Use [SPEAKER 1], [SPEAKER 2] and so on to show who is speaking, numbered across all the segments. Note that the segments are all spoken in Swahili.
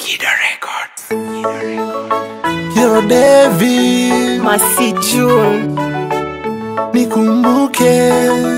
[SPEAKER 1] Singida Records.
[SPEAKER 2] Yo David,
[SPEAKER 3] Masi June
[SPEAKER 2] nikumbuke,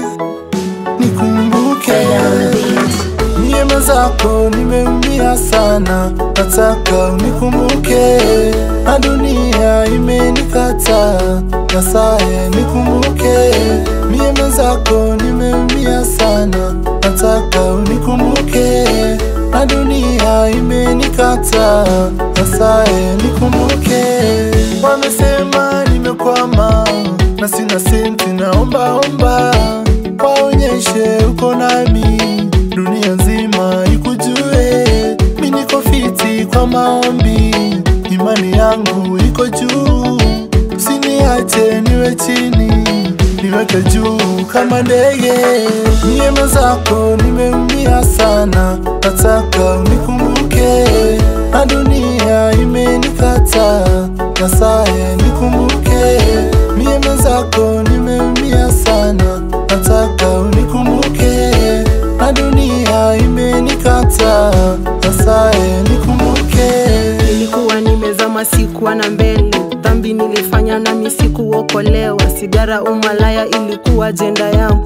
[SPEAKER 2] nikumbuke Niema zako nimeumia sana, nataka unikumbuke. Na dunia imenikata, nasaye nikumbuke. Niema zako nimeumia sana, nataka unikumbuke. Na dunia imenikata, nasaye nikumbuke. Wamesema nimekwama na sina senti, naomba omba waonyeshe uko nami dunia nzima ikujue, mi niko fiti kwa maombi, imani yangu iko juu, usiniache niwe chini, niweke juu kama ndege. Neema zako nimeumia sana, nataka unikumbuke, na dunia imenikata, nasaye nikumbuke. Neema zako nimeumia sana, nataka unikumbuke na dunia imenikata, nasaye nikumbuke.
[SPEAKER 3] Nilikuwa nimezama sikuwa na mbele, dhambi nilifanya nami sikuokolewa. Sigara, umalaya ilikuwa ajenda yangu,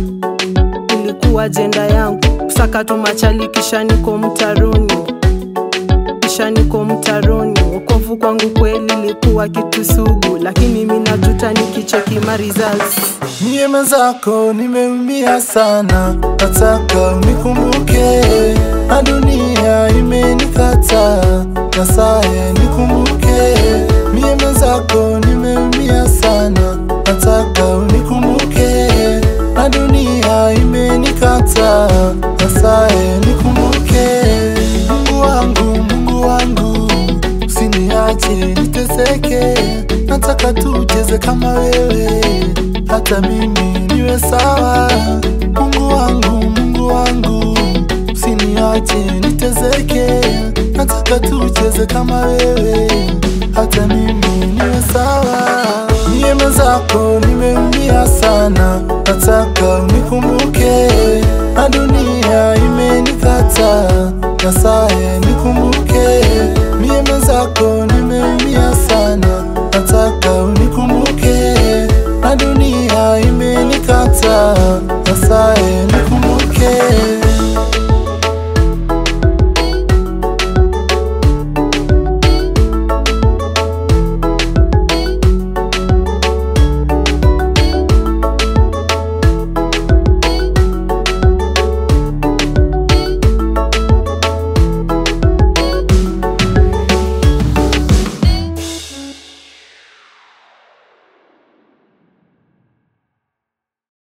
[SPEAKER 3] ilikuwa ajenda yangu. Kusaka tu machali, kisha niko mtaroni, kisha niko mtaroni. Wokovu kwangu kweli ilikuwa kitu sugu, lakini mimi najuta nikicheki ma results.
[SPEAKER 2] Neema zako nimeumia sana, nataka unikumbuke, na dunia imenikata, nasaye nikumbuke. Neema zako nimeumia sana, nataka unikumbuke, na dunia imenikata, nasaye nikumbuke. Mungu wangu, Mungu wangu, usiniache niteseke, nataka tucheze kama wewe, hata mimi niwe sawa. Mungu wangu, Mungu wangu, usiniache niteseke, nataka tucheze kama wewe, hata mimi niwe sawa. Neema zako nimeumia sana, nataka unikumbuke, na dunia imenikata, nasaye nikumbuke. Neema zako nimeumia sana, nataka unikumbuke